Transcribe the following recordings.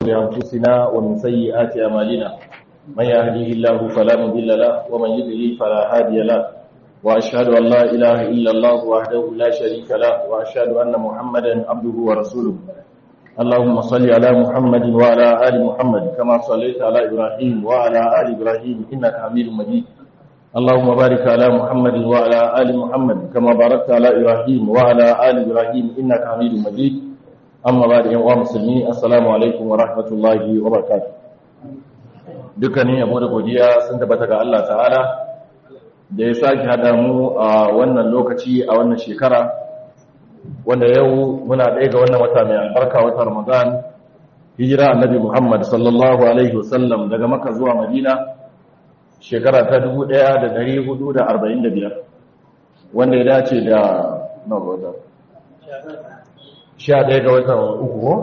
بأنفسنا ومن سيئات أعمالنا من يهديه الله فلا مضل له ومن يضلل فلا هادي له وأشهد أن لا إله إلا الله وحده لا شريك له وأشهد أن محمدا عبده ورسوله اللهم صل على محمد وعلى آل محمد كما صليت على إبراهيم وعلى آل إبراهيم إنك حميد مجيد اللهم بارك على محمد وعلى آل محمد كما باركت على إبراهيم وعلى آل إبراهيم إنك حميد مجيد amma ba da yan uwa musulmi assalamu alaikum wa rahmatullahi wa barakatuh dukkanin yabo da godiya sun tabbata ga Allah ta'ala da ya sake hada mu a wannan lokaci a wannan shekara wanda yau muna ɗaya ga wannan wata mai albarka wata ramadan hijira annabi muhammad sallallahu alaihi wasallam daga maka zuwa madina shekara ta 1445 wanda ya dace da na sha ɗaya ga watan uku ko?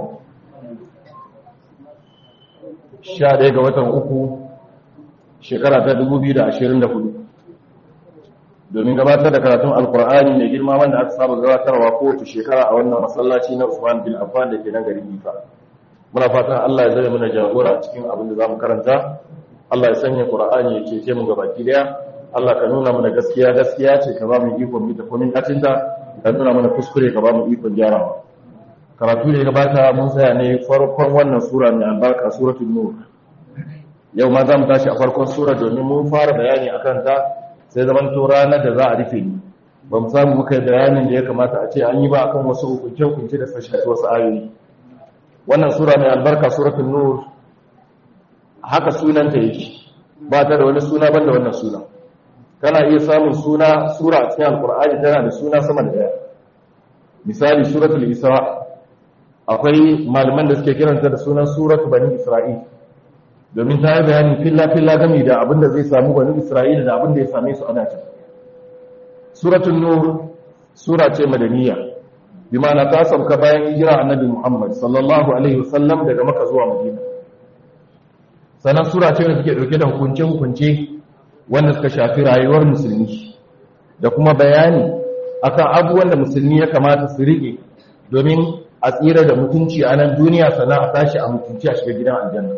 sha ɗaya ga watan uku shekara ta dubu biyu da ashirin da hudu domin gabatar da karatun alkur'ani mai girma wanda aka saba gabatarwa kowace shekara a wannan masallaci na usman bin affan da ke nan garin bifa muna fatan allah ya zai mana jagora cikin abin da za mu karanta allah ya sanya qur'ani ya cece mu gabaki daya allah ka nuna mana gaskiya gaskiya ce ka ba mu ikon mita komin atinta ka nuna mana kuskure ka ba mu ikon gyarawa karatu da ya gabata mun tsaya ne farkon wannan sura mai albarka suratul nur yau ma za mu tashi a farkon sura domin mun fara bayani akan ta sai zaman to ranar da za a rufe ni ba mu samu muka yi bayanin da ya kamata a ce an yi ba akan wasu hukunce-hukunce da suka shafi wasu ayoyi wannan sura mai albarka suratul nur haka sunanta yake ba ta da wani suna banda wannan suna kana iya samun suna sura a cikin alkur'ani tana da suna sama da daya misali suratul isra akwai malaman da suke kiranta da sunan suratu bani isra'il domin ta yi bayani filla-filla gami da abin da zai samu bani isra'il da abin da ya same su ana can suratun nur sura ce madaniya bi ma'ana ta sauka bayan hijira annabi muhammad sallallahu alaihi wasallam daga maka zuwa madina sannan sura ce da take dauke da hukunce-hukunce wanda suka shafi rayuwar musulmi da kuma bayani akan abubuwan da musulmi ya kamata su rike domin a tsira da mutunci a nan duniya sannan a tashi a mutunci a shiga gidan aljanna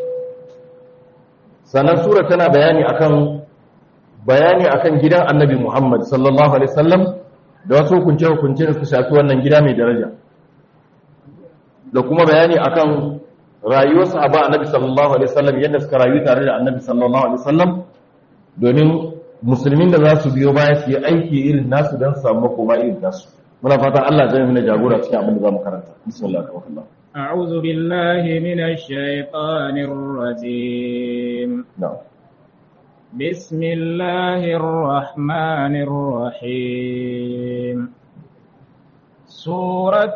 sannan sura tana bayani akan bayani akan gidan annabi Muhammad sallallahu alaihi wasallam da wasu hukunce hukunce da su shafi wannan gida mai daraja da kuma bayani akan rayuwar sahaba annabi sallallahu alaihi wasallam yadda suka rayu tare da annabi sallallahu alaihi wasallam domin musulmin da za su biyo baya su yi aiki irin nasu don su samu makoma irin nasu muna fatan Allah zai mana jagora cikin abin da zamu karanta bismillah tawakkalna a'udhu billahi minash shaitanir rajim na'am bismillahir rahmanir rahim سورة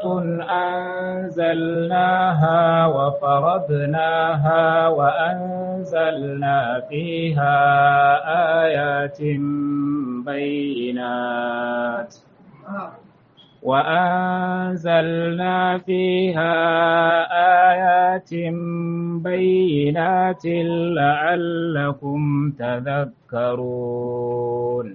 أنزلناها وفرضناها وأنزلنا فيها آيات بينات وأنزلنا فيها آيات بينات لعلكم تذكرون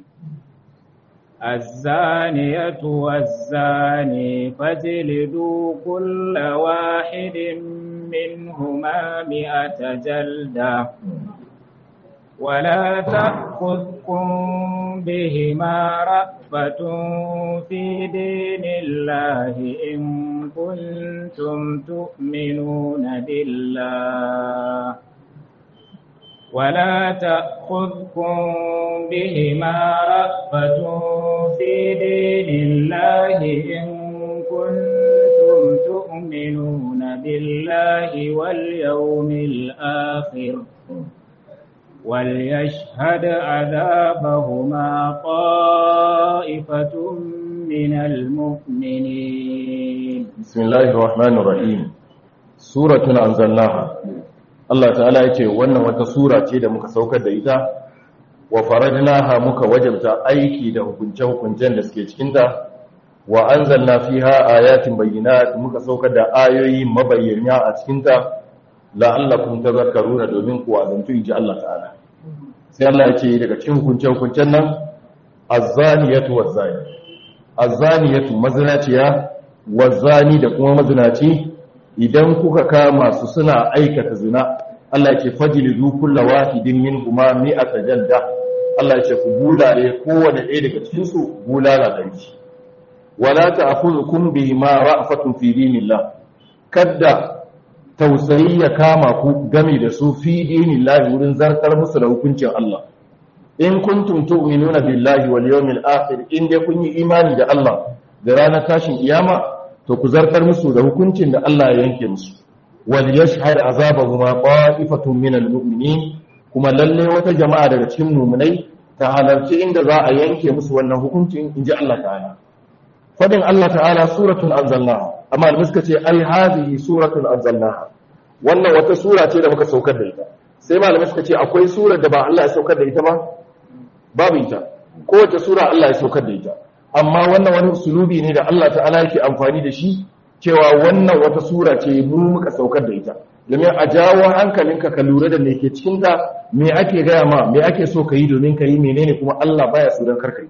الزانية والزاني فاجلدوا كل واحد منهما مئة جلدة ولا تأخذكم بهما رأفة في دين الله إن كنتم تؤمنون بالله ولا تأخذكم بهما رأفة في دين الله إن كنتم تؤمنون بالله واليوم الآخر وليشهد عذابهما طائفة من المؤمنين بسم الله الرحمن الرحيم سورة أنزلناها Allah ta'ala ya ce wannan wata sura ce da muka saukar da ita wa faradnaha muka wajabta aiki da hukunce-hukuncen da suke cikinta wa anzalna fiha ayatin bayyinat muka saukar da ayoyi mabayyana a cikinta la'allakum tadhakkaruna domin ku azantu inji Allah ta'ala sai Allah ya ce daga cikin hukunce-hukuncen nan az-zaniyatu waz-zani az-zaniyatu mazinaciya waz-zani da kuma mazinaci idan kuka kama su suna aikata zina Allah ce fajlidu kullu wahidin minhuma mi'ata jalda Allah ce ku bulale kowanne ɗaya daga cikin su bulala ɗari wala ta'khudhukum bihima ra'fatun fi dinillah kadda tausayi ya kama ku game da su fi dinillahi wurin zartar musu da hukuncin Allah in kuntum tu'minuna billahi wal yawmil akhir in dai kun yi imani da Allah da ranar tashin kiyama to ku zartar musu da hukuncin da Allah ya yanke musu wal yashhad azabahuma qa'ifatun minal mu'minin kuma lalle wata jama'a daga cikin mu'minai ta halarci inda za a yanke musu wannan hukuncin inji Allah ta'ala fadin Allah ta'ala suratul anzalnaha amma da suka ce ai hadhihi suratul anzalnaha wannan wata sura ce da muka saukar da ita sai malamai suka ce akwai surar da ba Allah ya saukar da ita ba babu ita kowace sura Allah ya saukar da ita amma wannan wani usulubi ne da Allah ta'ala yake amfani da shi cewa wannan wata sura ce mu muka saukar da ita domin a jawo hankalinka ka lura da me ke cikin ta me ake gaya ma me ake so ka yi domin ka yi menene kuma Allah baya so don karka yi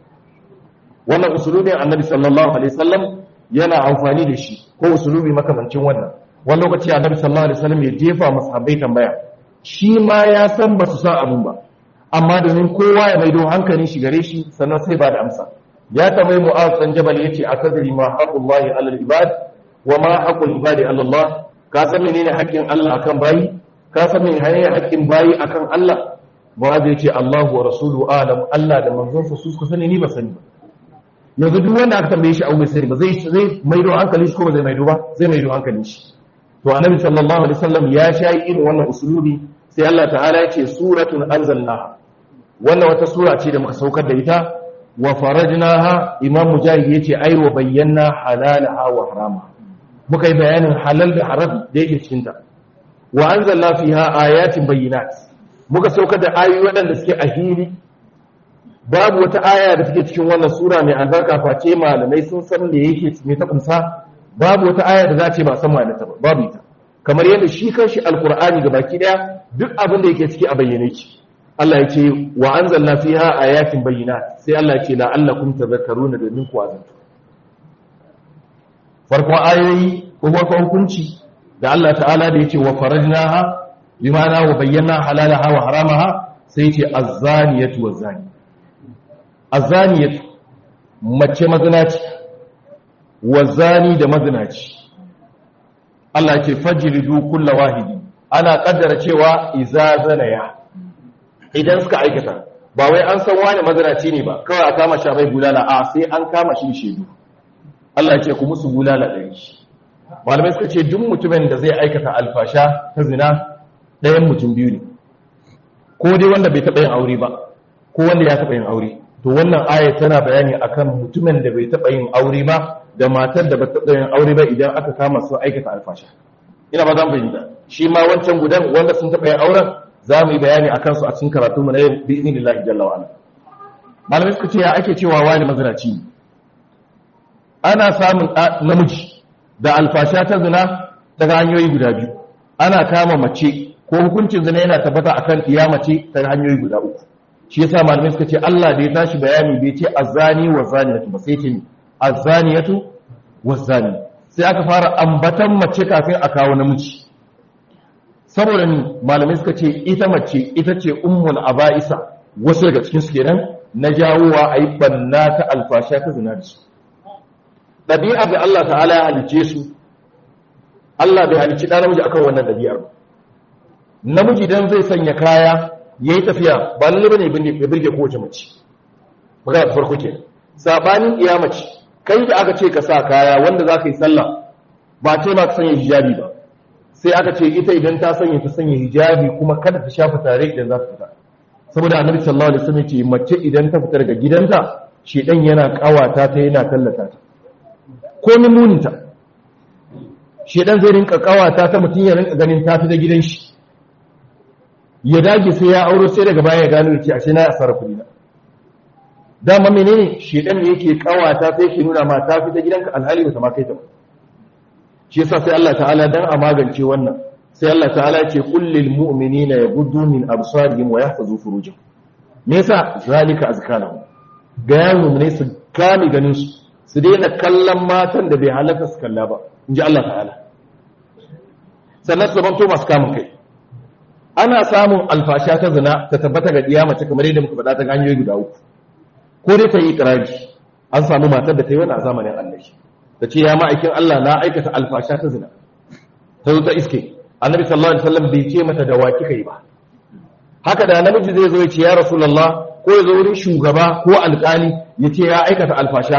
wannan usulubin annabi sallallahu alaihi wasallam yana amfani da shi ko usulubi makamancin wannan wani lokaci annabi sallallahu alaihi wasallam ya jefa masahabbai tambaya shi ma ya san ba su san abun ba amma domin kowa ya maido hankalin shi gare shi sannan sai ba da amsa ya tambayi mu'az dan jabal yace akadri ma haqqullahi alal ibad wa ma haqqul ibadi ala Allah ka san menene haƙƙin Allah akan bayi ka san menene haƙƙin bayi akan Allah mu'az yace Allahu wa rasuluhu alam Allah da manzon sa su suka sani ni ba sani ba yanzu duk wanda aka tambaye shi abu mai sani ba zai zai maido hankalin shi ko ba zai maido ba zai maido hankalin shi to annabi sallallahu alaihi wasallam ya shayi irin wannan usulubi sai Allah ta'ala ya ce suratun anzalnaha wannan wata sura ce da muka saukar da ita wa farajnaha imam mujahid yace ai wa bayyana halalaha wa harama muka yi bayanin halal da haram da yake cikin ta wa anzalna fiha ayatin bayyinat muka saukar da ayoyi waɗanda suke a hili babu wata aya da take cikin wannan sura mai albarka face malamai sun san me yake me ta kunsa babu wata aya da za ce ba san ma'anarta ba babu ita kamar yadda shi kanshi alqur'ani ga baki daya duk abin da yake ciki a bayyane ki Allah ya ce wa anzalna fiha ayatin bayyinat sai Allah ya ce la'allakum tadhakkaruna domin ku azantu farkon ayoyi ko farkon hukunci da Allah ta'ala da yace wa farajnaha bimana wa bayyana halalaha wa haramaha sai yace az-zaniyatu waz-zani az-zaniyatu mace mazinaci waz-zani da mazinaci Allah ya ce fajridu kullu wahidi ana kaddara cewa iza zanaya idan suka aikata ba wai an san wani mazinaci ne ba kawai a kama shi bai bulala a sai an kama shi shedu Allah ya ce ku musu bulala ɗari malamai suka ce duk mutumin da zai aikata alfasha ta zina ɗayan mutum biyu ne ko dai wanda bai taɓa yin aure ba ko wanda ya taɓa yin aure to wannan aya tana bayani akan mutumin da bai taɓa yin aure ba da matar da ba taɓa yin aure ba idan aka kama su aikata alfasha ina ba zan bayyana shi ma wancan gudan wanda sun taɓa yin auren za mu yi bayani a kansu a cikin karatu mu na yau bi idinillahi jalla wa ala malamai suka ce ya ake cewa wani mazinaci ne ana samun namiji da alfasha ta zina daga hanyoyi guda biyu ana kama mace ko hukuncin zina yana tabbata akan iya mace ta hanyoyi guda uku shi yasa malamai suka ce Allah da ya tashi bayani bai ce azani wa zaniyatu ba sai ce azaniyatu wa zani sai aka fara ambatan mace kafin a kawo namiji saboda ni malamai suka ce ita mace ita ce ummul aba'isa wasu daga cikin su kenan na jawowa ayi banna ta alfasha ta zina da su ɗabi'ar da Allah ta'ala ya halice su Allah bai halicci ɗan namiji akan wannan ɗabi'ar namiji dan zai sanya kaya ya yi tafiya ba lalle bane ya birge kowace mace magana ta farko ke sabanin iya mace kai da aka ce ka sa kaya wanda za ka yi sallah ba ce ma ka sanya hijabi ba sai aka ce ita idan ta sanya ta sanya hijabi kuma kada ta shafa tare idan za ta fita saboda annabi sallallahu alaihi wasallam ce mace idan ta fita daga gidanta shedan yana kawata ta yana tallata ta komin muninta shedan zai rinka kawata ta mutum ya rinka ganin tafi da gidan shi ya dage sai ya auro sai daga baya ya gano yake ashe na asara kuɗi na dama menene shedan ne yake kawata sai yake nuna ma tafi da gidanka alhali ba ta ma kai ta ba shi yasa sai Allah ta'ala dan a magance wannan sai Allah ta'ala ya ce kullil mu'minina yaghuddu min absarihim wa yahfazu furujahum me yasa zalika azkalahum ga yawo ne su kame ganin su su daina kallon matan da bai halatta su kalla ba in ji Allah ta'ala sannan su zamanto masu kamun kai ana samun alfasha ta zina ta tabbata ga diya mace kamar yadda muka faɗa ta hanyoyi guda uku ko dai ta yi ikrari an samu matar da ta yi wani a zamanin Allah ta ce ya ma'aikin Allah na aikata alfasha ta zina ta zo ta iske annabi sallallahu alaihi wasallam bai ce mata da wa kika yi ba haka da namiji zai zo ya ce ya rasulullah ko ya zo wurin shugaba ko alƙali ya ce ya aikata alfasha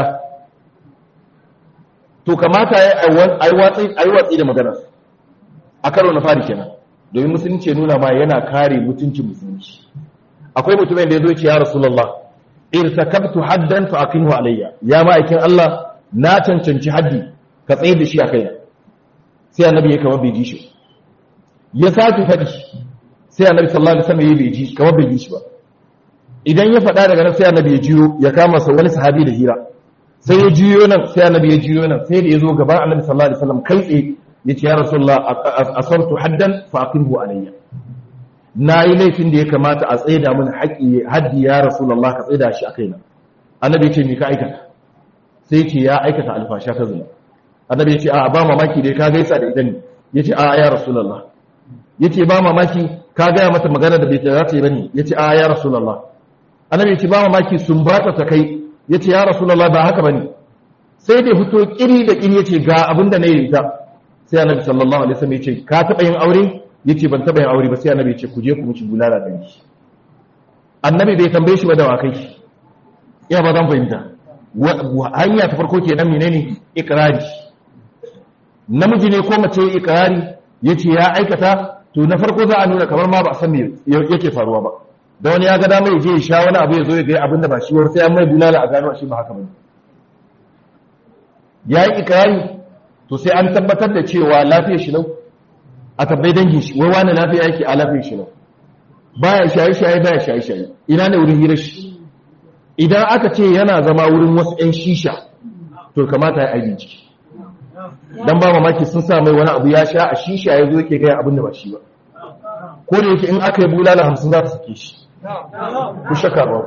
to kamata ya yi watsi da maganar a karo na fari kenan domin musulunci ya nuna ma yana kare mutuncin musulunci akwai mutumin da ya zo ya ce ya rasulullah irtakabtu haddan fa aqimhu alayya ya ma'aikin Allah na cancanci haddi ka tsaye da shi a kaina sai annabi ya kama bai ji shi ya sake faɗi sai annabi sallallahu alaihi wasallam ya bai ji kamar bai ji shi ba idan ya faɗa daga nan sai annabi ya jiyo ya kama sa wani sahabi da hira sai ya jiyo nan sai annabi ya jiyo nan sai da ya zo gaban annabi sallallahu alaihi wasallam kai tsaye ya ce ya rasulullah asartu haddan fa aqimhu alayya na yi laifin da ya kamata a tsaida mun haƙi haddi ya rasulullah ka tsaida shi a kaina annabi ya ce me ka aikata sai ya ce ya aikata alfasha ta zina annabi ya ce a ba mamaki dai ka gaisa da ita ne ya ce a ya rasulullah ya ce ba mamaki ka gaya mata magana da bai ta za ta yi bane ya ce a ya rasulullah annabi ya ce ba mamaki sun ba ta ta kai ya ce ya rasulullah ba haka bane sai da fito kiri da kiri ya ce ga abin da na yi ita sai annabi sallallahu alaihi wasallam ya ce ka taɓa yin aure ya ce ban taɓa yin aure ba sai annabi ya ce ku je ku mishi bulala da shi annabi bai tambaye shi ba da wakai ya ba zan fahimta hanya ta farko kenan menene ikrari namiji ne ko mace ikrari yace ya aikata to na farko za a nuna kamar ma ba a san me yake faruwa ba da wani ya ga dama ya je ya sha wani abu ya zo ya ga abin da ba shi sai an mai bulala a gano shi ba haka bane ya yi ikrari to sai an tabbatar da cewa lafiyar shi lau a tabbai dangin shi wai wani lafiya yake a lafiyar shi lau baya shaye shaye baya shaye shaye ina ne wurin hirar shi idan aka ce yana zama wurin wasu 'yan shisha to kamata ya aiki ciki don ba mamaki sun sa mai wani abu ya sha a shisha ya zo yake gaya abin da ba shi ba ko da yake in aka yi bulala hamsin za ta sake shi ku shaka ba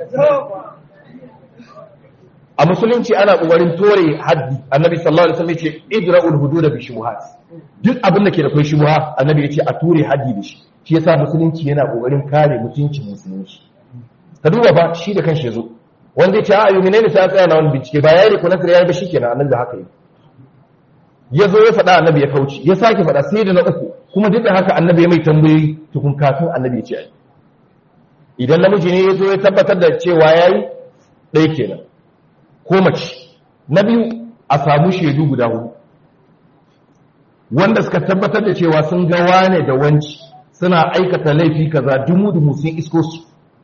a musulunci ana ƙoƙarin tore haddi annabi sallallahu alaihi wasallam yace idra'ul hudud bi shubuhat duk abin da ke da kai shubuha annabi yace a ture haddi da shi shi yasa musulunci yana ƙoƙarin kare mutuncin musulunci ka duba ba shi da kanshi yazo wanda ya ce a yumi ne sai tsaya na wani bincike ba yayi ko nasir yayi ba shikenan annabi da haka yi yazo ya faɗa annabi ya kauce ya sake faɗa sai da na uku kuma duk da haka annabi ya mai tambayoyi tukun kafin annabi ya ce ai idan namiji ne yazo ya tabbatar da cewa yayi ɗaya kenan ko mace na biyu a samu shaidu guda hudu wanda suka tabbatar da cewa sun ga wane da wanci suna aikata laifi kaza dumu dumu sun isko su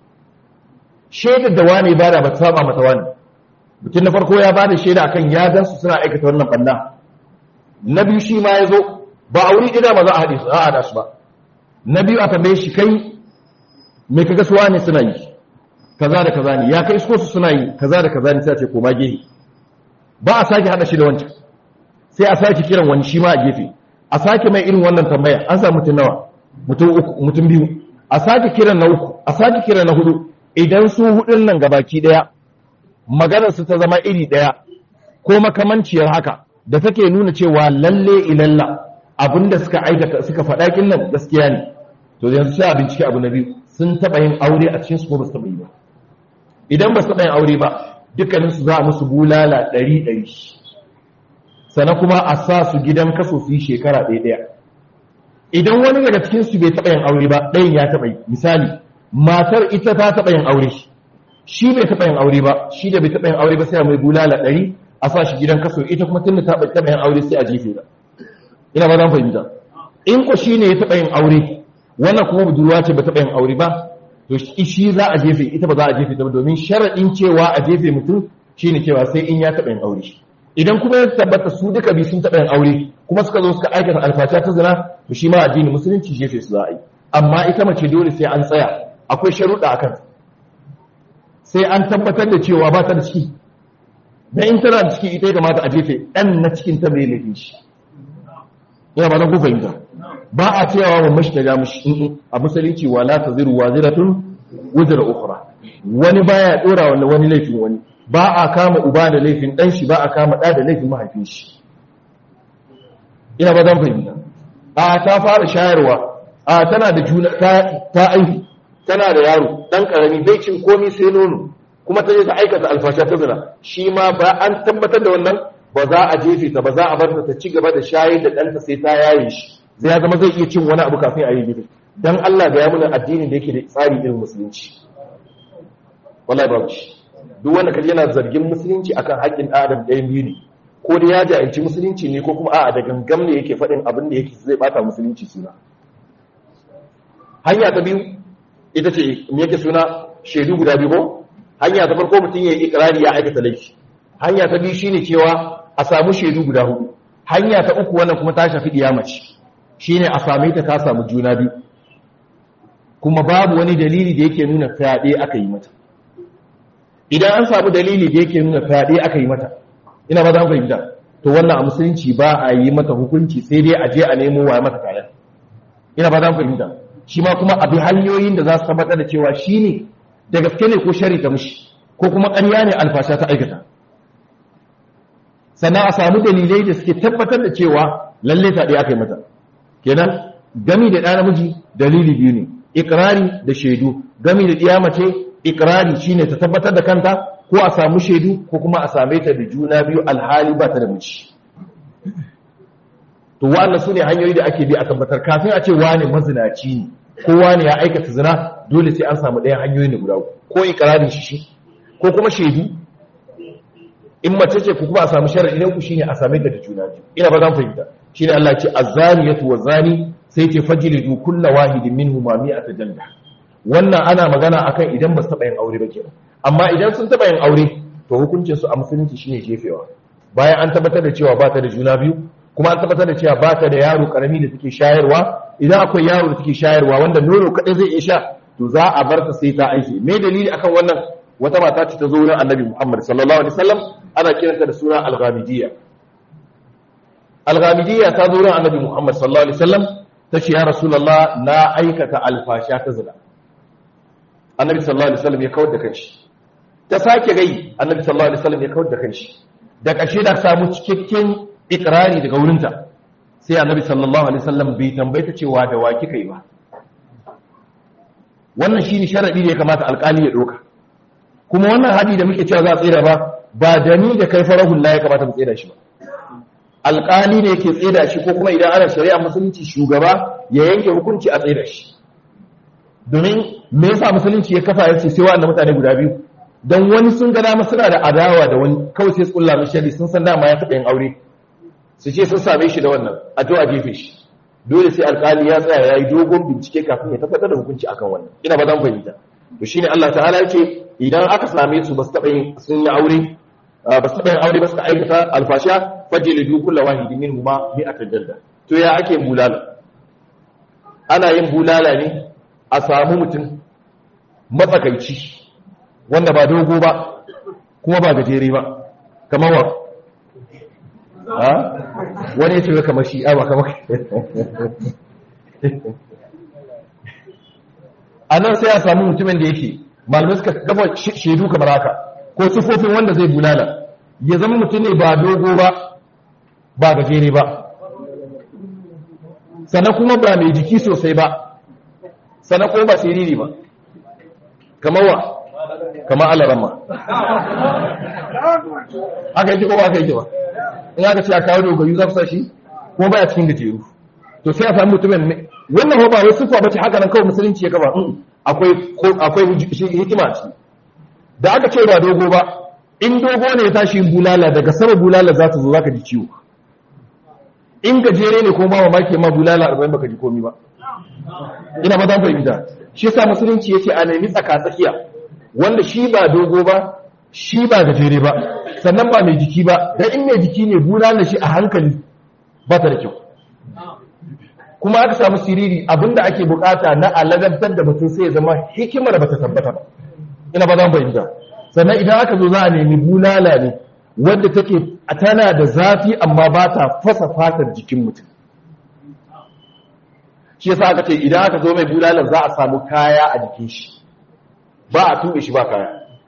shaidar da wane bada ba ta saba mata wani mutum na farko ya bada shaida akan ya gan su suna aikata wannan banna na biyu shi ma ya zo ba a wuri ɗaya ba za a haɗe su a haɗa su ba na biyu a tambaye shi kai me kaga su wane suna yi kaza da kaza ne ya kai isko su suna yi kaza da kaza ne sai a ce koma gefe ba a sake haɗa shi da wancan sai a sake kiran wani shi ma a gefe a sake mai irin wannan tambaya an samu mutum nawa mutum uku mutum biyu a sake kiran na uku a sake kiran na hudu idan su hudun nan gabaki daya maganar su ta zama iri daya ko makamanciyar haka da take nuna cewa lalle ilalla abinda suka aikata suka faɗa kin nan gaskiya ne to yanzu sai a bincike abu na biyu sun taɓa yin aure a cikin su ko ba su taɓa yi ba idan ba su taɓa yin aure ba dukkanin su za a musu bulala ɗari ɗari sannan kuma a sa su gidan kaso su yi shekara ɗaya ɗaya idan wani daga cikin su bai taɓa yin aure ba ɗayan ya taɓa yi misali matar ita ta taɓa yin aure shi bai taɓa yin aure ba shi da bai taɓa yin aure ba sai a mai bulala ɗari a sa shi gidan kaso ita kuma tun da ta taɓa yin aure sai a jefe ta ina ba zan fahimta in ko shi ne ya taɓa yin aure wannan kuma budurwa ce ba taɓa yin aure ba to shi za a jefe ita ba za a jefe ta ba domin sharaɗin cewa a jefe mutum shine cewa sai in ya taɓa yin aure idan kuma ya tabbata su duka bi sun taɓa yin aure kuma suka zo suka aikata alfasha ta zina to shi ma addini musulunci jefe su za a yi amma ita mace dole sai an tsaya akwai sharuɗa a kan sai an tabbatar da cewa ba ta da ciki da in tana da ciki ita ya kamata a jefe ɗan na cikin ta bai laifin shi ina ba na ku fahimta ba a cewa wa mashi ta ja mashi a musulunci wa la ta ziru wa ziratun wuzira ukhra wani baya dora wani wani laifin wani ba a kama uba da laifin dan shi ba a kama da da laifin mahaifin shi ina ba dan fahimta a ta fara shayarwa a tana da juna ta aihu tana da yaro dan karami bai cin komai sai nono kuma ta je ta aikata alfasha ta zina shi ma ba an tabbatar da wannan ba za a jefe ta ba za a bar ta ci gaba da shayar da ɗanta sai ta yaye shi zai zama zai iya cin wani abu kafin a yi gidi dan Allah ga ya muna addinin da yake da tsari irin musulunci wallahi babu shi duk wanda kaje yana zargin musulunci akan haƙƙin adam ɗayan biyu ne ko da ya jahilci musulunci ne ko kuma a'a da gangam ne yake faɗin abin da yake zai bata musulunci suna hanya ta biyu ita ce me yake suna shaidu guda biyu ko hanya ta farko mutum ya yi ikrari ya aikata laifi hanya ta biyu shine cewa a samu shaidu guda hudu hanya ta uku wannan kuma ta shafi diyamaci shine a same ta ta samu juna biyu kuma babu wani dalili da yake nuna fyaɗe aka yi mata idan an samu dalili da yake nuna fyaɗe aka yi mata ina ba za mu fahimta to wannan a musulunci ba a yi mata hukunci sai dai a je a nemo wa mata kayan ina ba za mu fahimta shi ma kuma abi hanyoyin da za su tabbatar da cewa shi ne da gaske ne ko shari ta mushi ko kuma ƙarya ne alfasha ta aikata sannan a samu dalilai da suke tabbatar da cewa lalle ta ɗaya aka yi mata kenan gami da ɗa namiji dalili biyu ne ikirari da shaidu gami da ɗiya mace ikirari shine ta tabbatar da kanta ko a samu shaidu ko kuma a same ta da juna biyu alhali ba ta da miji to wa'annan su ne hanyoyi da ake bi a tabbatar kafin a ce wane mazinaci ne ko wane ya aikata zina dole sai an samu ɗayan hanyoyi ne guda ko ikirarin shi shi ko kuma shaidu in mace ce ku kuma a samu sharadi ne ku shine a same ta da juna biyu ina ba zan fahimta shine Allah ce azaniyatu wazani sai ce fajlidu kullu wahidin minhuma mi'ata jalda wannan ana magana akan idan ba su taba yin aure ba kenan amma idan sun taba yin aure to hukuncin su a musulunci shine jefewa bayan an tabbatar da cewa ba ta da juna biyu kuma an tabbatar da cewa ba ta da yaro karami da take shayarwa idan akwai yaro da take shayarwa wanda nono kadai zai iya sha to za a bar ta sai ta aiki me dalili akan wannan wata mata ce ta zo wurin annabi Muhammad sallallahu alaihi wasallam ana kiranta da suna al-ghamidiyya al-ghamidiyya ta zo wurin annabi Muhammad sallallahu alaihi wasallam ta ce ya rasulullah na aikata alfasha ta zina annabi sallallahu alaihi wasallam ya kawar da kanshi ta sake gai annabi sallallahu alaihi wasallam ya kawar da kanshi da ƙarshe da samu cikakken ikrari daga wurinta sai annabi sallallahu alaihi wasallam bai tambaye ta cewa da wa kika yi ba wannan shine sharadi da ya kamata alƙali ya doka kuma wannan hadi da muke cewa za a tsira ba ba da ni da kai farahun la ya kamata mu tsira shi ba alƙali ne yake tsira shi ko kuma idan ana shari'a musulunci shugaba ya yanke hukunci a tsira shi domin me yasa musulunci ya kafa yace sai wa'annan mutane guda biyu dan wani sun ga dama suna da adawa da wani kawai sai su kulla mishi shari sun san dama ya taɓa yin aure su ce sun same shi da wannan a to a jefe shi dole sai alƙali ya tsaya ya yi dogon bincike kafin ya tabbatar da hukunci akan wannan ina ba zan fahimta to shine Allah ta'ala yake idan aka same su ba su taɓa yin sun yi aure ba su taɓa yin aure ba su aikata alfasha fajlidu kullu wahidin minhum ma mi'ata jalda to ya ake bulala ana yin bulala ne a samu mutum matsakaici wanda ba dogo ba kuma ba gajere ba kamar wa ha wani ya ce kamar shi a ba kamar a nan sai a samu mutumin da yake malamai suka gaba shaidu kamar haka ko sufofin wanda zai bulala ya zama mutum ne ba dogo ba ba gajere ba sannan kuma ba mai jiki sosai ba sannan kuma ba siriri ba kamar wa kamar alarama aka yi ko ba aka yi ba in aka ce a kawo dogayu za su sa shi kuma baya cikin gajeru to sai a samu mutumin ne wannan ba wai sufa bace haka nan kawai musulunci ya gaba akwai akwai hikima ce da aka ce ba dogo ba in dogo ne ya tashi bulala daga sama bulala za ta zo zaka ji ciwo in gajere ne ko ba mamaki ma bulala 40 baka ji komi ba ina ba zan fahimta shi yasa musulunci yace a nemi tsaka tsakiya wanda shi ba dogo ba shi ba gajere ba sannan ba mai jiki ba dan in mai jiki ne bulala shi a hankali ba ta da kyau kuma aka samu siriri abinda ake bukata na alagantar da mutum sai ya zama hikimar ba ta tabbata ba ina ba zan fahimta sannan idan aka zo za a nemi bulala ne wadda take tana da zafi amma ba ta fasa fatar jikin mutum shi yasa aka ce idan aka zo mai bulalar za a samu kaya a jikin shi ba a tuɓe shi ba kaya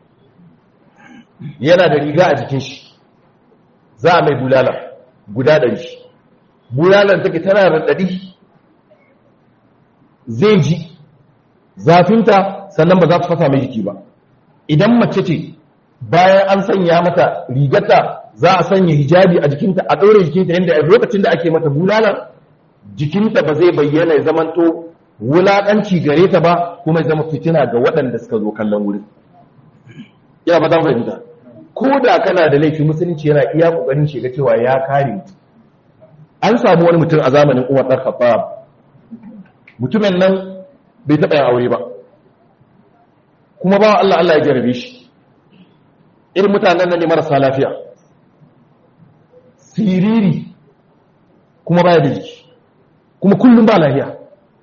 yana da riga a jikin shi za a mai bulala guda ɗari bulalar take tana raɗaɗi zai ji zafinta sannan ba za ta fasa mai jiki ba idan mace ce bayan an sanya mata rigarta za a sanya hijabi a jikinta a ɗaure jikinta yadda a lokacin da ake mata bulala jikinta ba zai bayyana ya zamanto wulaƙanci gare ta ba kuma ya zama fitina ga waɗanda suka zo kallon wurin ya ba zan fahimta ko da kana da laifi musulunci yana iya ƙoƙarin shiga cewa ya kare mutum an samu wani mutum a zamanin umar ɗan khattab mutumin nan bai taɓa yin aure ba kuma ba Allah Allah ya jarabe shi irin mutanen nan ne marasa lafiya siriri kuma baya da jiki kuma kullum ba lafiya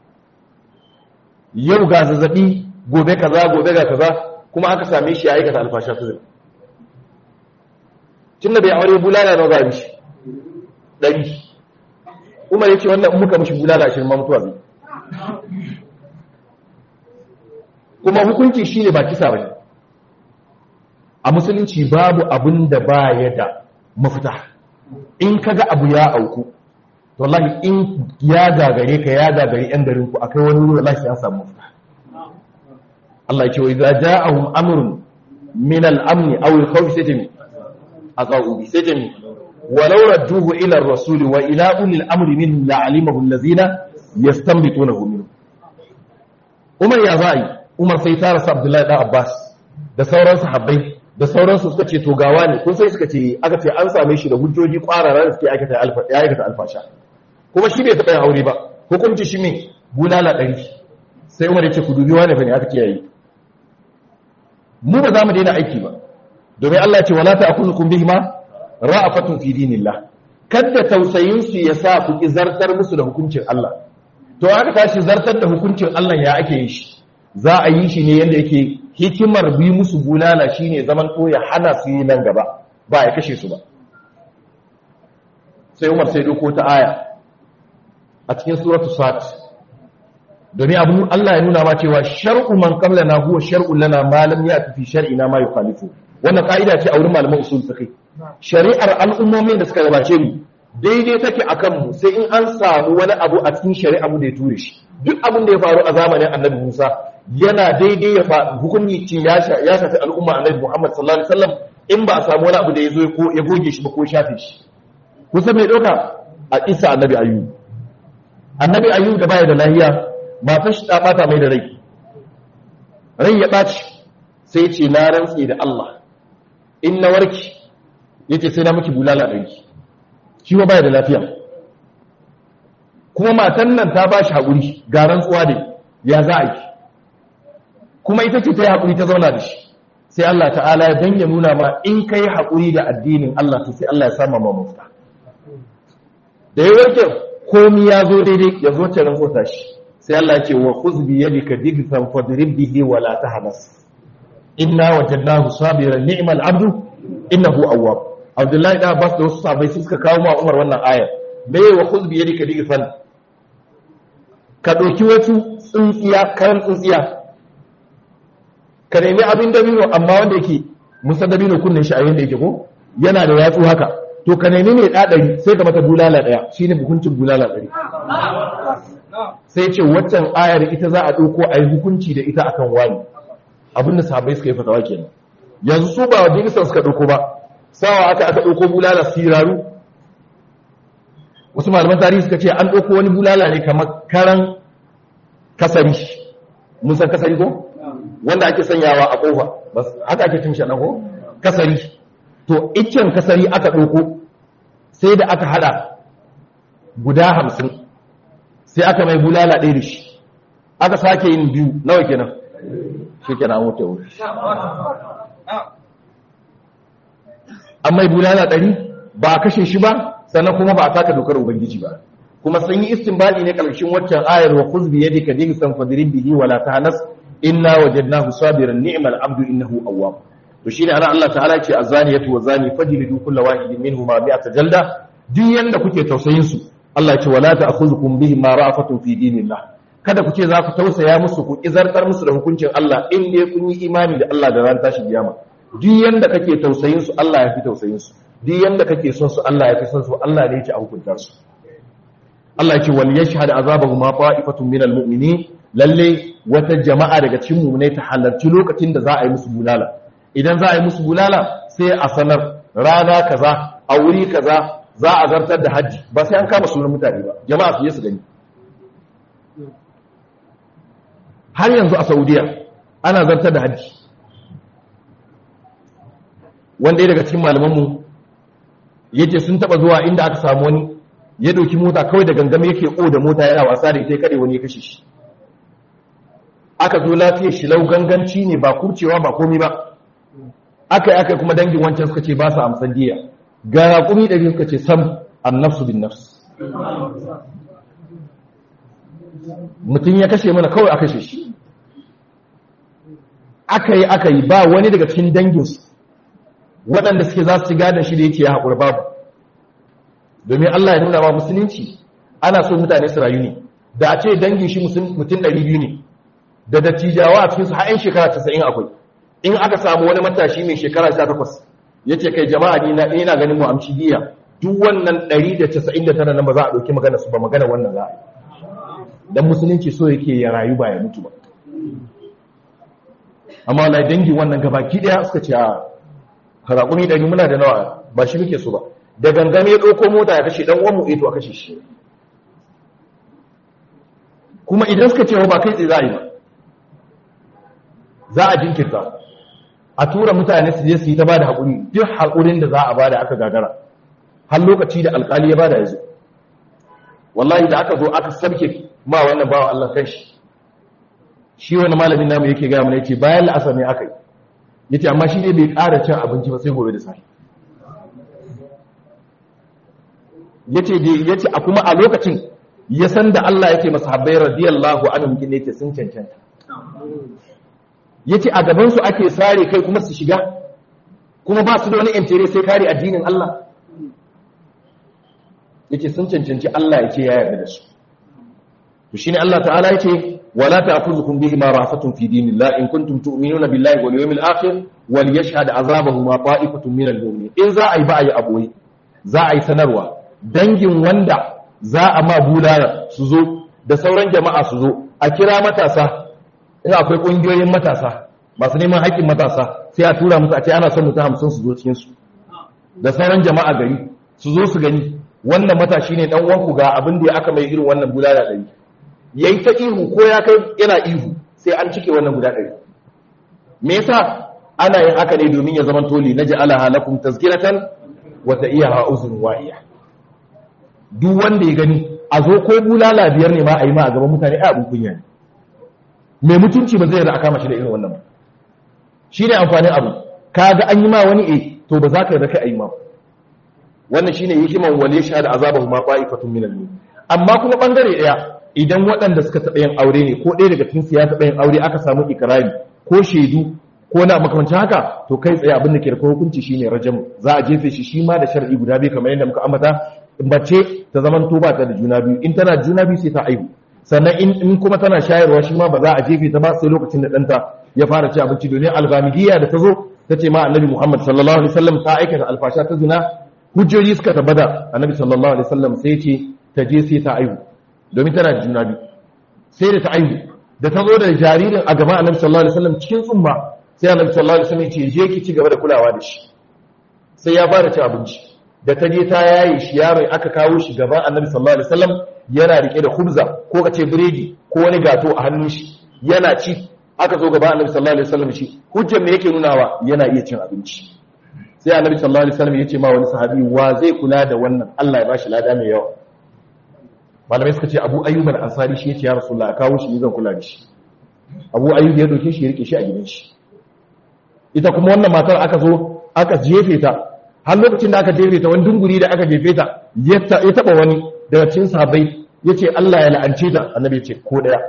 yau ga zazzabi gobe kaza gobe ga kaza kuma aka same shi ya aikata alfasha su zai tun da bai aure bulala na gari shi ɗari umar ya ce wannan muka mashi bulala ashirin ma mutuwa zai kuma hukunci shi ne ba kisa ba a musulunci babu abin da ba ya da mafita in ka ga abu ya auku wallahi in ya gagare ka ya gagare yan garin ku akai wani wuri wallahi ya samu mafita Allah ya ce wa idza ja'ahum amrun min al-amn aw al-khawf sajmi aqa'u bi sajmi walau radduhu ila ar-rasul wa ila ulil amri min la'alimahu allazina yastanbitunahu minhu Umar ya za'i Umar sai tara sa Abdullahi da Abbas da sauran sahabbai da sauransu suka ce to gawa ne kun sai suka ce aka ce an same shi da hujjoji kwarara da suke aikata alfa ya aikata alfasha kuma shi bai taɓa yin aure ba hukunci shi ne bulala ɗari sai umar ya ce ku dubi wani bane aka kiyaye mu ba za mu daina aiki ba domin Allah ya ce wala ta'khudhukum bihima ra'afatun fi dinillah kada tausayin su ya sa ku ki zartar musu da hukuncin Allah to aka tashi zartar da hukuncin Allah ya ake yin shi za a yi shi ne yanda yake hikimar bi musu bulala shine zaman to ya hana su yi nan gaba ba ya kashe su ba sai Umar sai doko ta aya a cikin suratu sat domin abu Allah ya nuna ma cewa shar'u man qablana huwa shar'u lana ma lam ya'ti fi shar'ina ma yukhalifu wannan ka'ida ce a wurin malaman usul fiqh shari'ar al'ummomin da suka gabace mu daidai take akan mu sai in an samu wani abu a cikin shari'a mu da ya ture shi duk abin da ya faru a zamanin Annabi Musa yana daidai ya faru hukunci ya shafi al'umma Annabi Muhammad sallallahu alaihi wasallam in ba a samu wani abu da ya zo ya goge shi ba ko shafe shi kusa mai doka a isa Annabi Ayyub annabi ayyub da baya da lahiya matar shi ta bata mai da rai rai ya ɓaci sai ce na rantsi da Allah in na warki yace sai na miki bulala ɗanki shi ba baya da lafiya kuma matan nan ta bashi haƙuri ga rantsuwa ne ya za a yi kuma ita ce ta yi haƙuri ta zauna da shi sai Allah ta'ala ya dan ya nuna ma in kai haƙuri da addinin Allah to sai Allah ya sama ma mafita da ya warke komi ya zo daidai ya zo ta rantsuwa shi sai Allah ya ce wa khuz bi yadika digfan fadrib bihi wa la tahnas inna wajadnahu sabiran ni'mal abdu innahu awwab Abdullahi da Abbas da wasu sahabbai suka kawo ma Umar wannan aya me wa khuz bi yadika digfan ka dauki wasu tsintsiya karan tsintsiya ka nemi abin dabino amma wanda yake musa dabino kunnen shi a yanda yake ko yana da yatsu haka to ka nemi mai ɗaɗari sai ka mata bulala ɗaya shi ne hukuncin bulala ɗari sai ce waccan ayar ita za a ɗauko a yi hukunci da ita akan wani abin da sahabai suka yi fatawa kenan yanzu su ba wa jinsan suka ɗauko ba sawa aka aka ɗauko bulala siraru wasu malaman tarihi suka ce an ɗauko wani bulala ne kamar karan kasari mun san kasari ko wanda ake sanyawa a ƙofa haka ake cin shi ko kasari to iccen kasari aka ɗauko sai da aka hada guda hamsin sai aka mai bulala ɗaya da shi aka sake yin biyu nawa kenan shi kenan an wuce wuri an mai bulala ɗari ba a kashe shi ba sannan kuma ba a taka dokar ubangiji ba kuma sun yi istinbadi ne ƙarshen waccan ayar wa kuzbi yadika digsan fadrin bihi wala tahnas inna wajadnahu sabiran ni'mal abdu innahu awwab to shine ana Allah ta'ala ce azaniyatu wazani fajlidu kullu wahidin minhuma mi'ata jalda duk yanda kuke tausayin su Allah ya ce wala ta'khudhukum bihi ma ra'afatun fi dinillah kada ku ce za ku tausaya musu ku izartar musu da hukuncin Allah in dai kun yi imani da Allah da ran tashi kiyama duk yanda kake tausayin su Allah ya fi tausayin su duk yanda kake son su Allah ya fi son su Allah ne ya ci a hukunta su Allah ya ce wal yashhad azabahuma ta'ifatun minal mu'minin lalle wata jama'a daga cikin mu'minai ta halarci lokacin da za a yi musu bulala idan za a yi musu bulala sai a sanar rana kaza a wuri kaza za a zartar da hajji ba sai an kama sunan mutane ba jama'a su yi su gani har yanzu a saudiya ana zartar da hajji wanda daga cikin malamanmu yace sun taba zuwa inda aka samu wani ya dauki mota kawai da gangame yake o da mota yana wasa da ita kade wani ya kashe shi aka zo lafiyar shi lau ganganci ne ba kurcewa ba komi ba aka yi aka kuma dangin wancan suka ce ba su amsan diya ga raƙumi ɗari suka ce sam annafsu bin nafs mutum ya kashe mana kawai aka kashe shi aka yi aka yi ba wani daga cikin danginsu waɗanda suke za su ci gadon shi da yake ya haƙura babu domin Allah ya nuna wa musulunci ana so mutane su rayu ne da a ce dangin shi mutum ɗari biyu ne da dattijawa a cikinsu har 'yan shekara casa'in akwai in aka samu wani matashi mai shekara sha takwas ya ce kai jama'a ni na ina ganin mu amshi biya duk wannan ɗari da casa'in da tara nan ba za a ɗauki magana su ba magana wannan za a yi don musulunci so yake ya rayu ba ya mutu ba amma wala dangi wannan gabaki ɗaya suka ce a raƙumi ɗari muna da nawa ba shi muke so ba da gangame ya ɗauko mota ya kashe ɗan uwanmu eto a kashe shi kuma idan suka ce ba kai tsaye za a yi ba za a jinkirta a tura mutane su je su yi ta bada haƙuri duk haƙurin da za a bada aka gagara har lokaci da alƙali ya bada ya zo wallahi da aka zo aka sabke ma wannan bawa Allah kan shi shi wani malamin namu yake gaya mana yace bayan la'asar ne aka yi yace amma shi ne bai ƙara cin abinci ba sai gobe da safe yace yace a kuma a lokacin ya san da Allah yake masahabbai radiyallahu anhum kin yace sun cancanta yace a gaban su ake sare kai kuma su shiga kuma ba su da wani intere sai kare addinin Allah yace sun cancanci Allah yace ya yarda da su to shine Allah ta'ala yace wala ta'khudhukum bihi ma rafatun fi dinillah in kuntum tu'minuna billahi wal yawmil akhir wal yashhad azabahuma ta'ifatun minal mu'minin in za a yi ba a yi aboyi za a yi sanarwa dangin wanda za a ma bulala su zo da sauran jama'a su zo a kira matasa in akwai ƙungiyoyin matasa masu neman haƙƙin matasa sai a tura musu a ce ana son mutum hamsin su zo cikinsu da sauran jama'a gari su zo su gani wannan matashi ne ɗan uwanku ga abin da ya aka mai irin wannan bulala ɗari ya yi ta ihu ko ya kai yana ihu sai an cike wannan guda ɗari me yasa ana yin haka ne domin ya zama toli na ja'ala lakum tazkiratan wa ta'iyaha uzun wa'iya duk wanda ya gani a zo ko bulala biyar ne ma a yi ma a gaban mutane a abin kunya ne mai mutunci ba zai yarda a kama shi da irin wannan ba shi ne amfanin abu ka ga an yi ma wani e to ba za ka yarda kai a yi ma wannan shine hikiman wale sha da azabahu ma qa'ifatun minal mu'min amma kuma bangare daya idan waɗanda suka taɓa yin aure ne ko ɗaya daga cikin su ya taɓa yin aure aka samu ikrari ko shaidu ko na makamancin haka to kai tsaye abin da ke da hukunci shine rajamu za a jefe shi shi ma da shar'i guda biyu kamar yadda muka ambata mace ta zaman to ba ta da juna biyu in tana juna biyu sai ta aihu sannan in kuma tana shayarwa shi ma ba za a jefe ta ba sai lokacin da ɗanta ya fara ci abinci domin algamidiyya da ta zo ta ce ma annabi muhammad sallallahu alaihi wasallam ta aikata alfasha ta zina hujjoji suka tabbata annabi sallallahu alaihi wasallam sai ce ta je sai ta aihu domin tana da juna biyu sai da ta aihu da ta zo da jaririn a gaban annabi sallallahu alaihi wasallam cikin tsumma sai annabi sallallahu alaihi wasallam ya ce je ki ci gaba da kulawa da shi sai ya fara ci abinci da ta je ta yaye shi yaron aka kawo shi gaban annabi sallallahu alaihi wasallam yana rike da khubza ko kace biredi ko wani gato a hannun shi yana ci aka zo gaban annabi sallallahu alaihi wasallam shi hujjar me yake nunawa yana iya cin abinci sai annabi sallallahu alaihi wasallam yace ma wani sahabi wa zai kula da wannan Allah ya bashi lada mai yawa malamai suka ce Abu Ayyub al-Ansari shi yace ya Rasulullah kawo shi zan kula da shi Abu Ayyub ya doke shi ya rike shi a gidan shi ita kuma wannan matar aka zo aka jefe ta har lokacin da aka jefe ta wani dunguri da aka jefe ta ya taba wani daga cikin sahabbai yace Allah ya la'ance ta annabi ya ce ko daya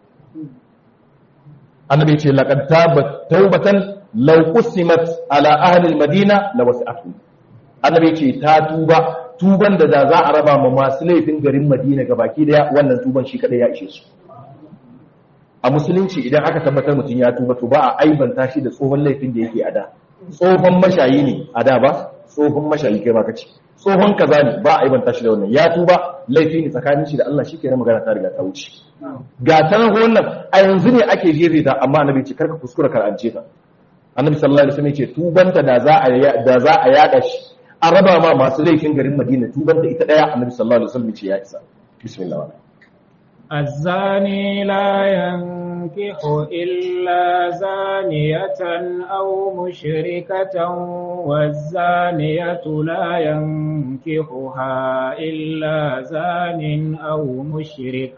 annabi ya ce laqad tabat tawbatan law qusimat ala ahli almadina la wasi'atu annabi ya ce ta tuba tuban da da za a raba ma masu laifin garin madina gabaki daya wannan tuban shi kadai ya ishe su a musulunci idan aka tabbatar mutum ya tuba to ba a aibanta shi da tsohon laifin da yake a da tsohon mashayi ne a da ba tsohon mashayi kai ma kace tsohon kaza ne ba a yi banta shi da wannan ya tuba laifi ne tsakanin shi da Allah shi kenan magana ta riga ta wuce ga ta nan wannan a yanzu ne ake jefe ta amma annabi ce karka kuskura karance ta annabi sallallahu alaihi wasallam ce tubanta da za a da za a yada shi a raba ma masu laifin garin Madina tubanta ita daya annabi sallallahu alaihi wasallam ce ya isa bismillah الزاني لا ينكح إلا زانية أو مشركة والزانية لا ينكحها إلا زان أو مشرك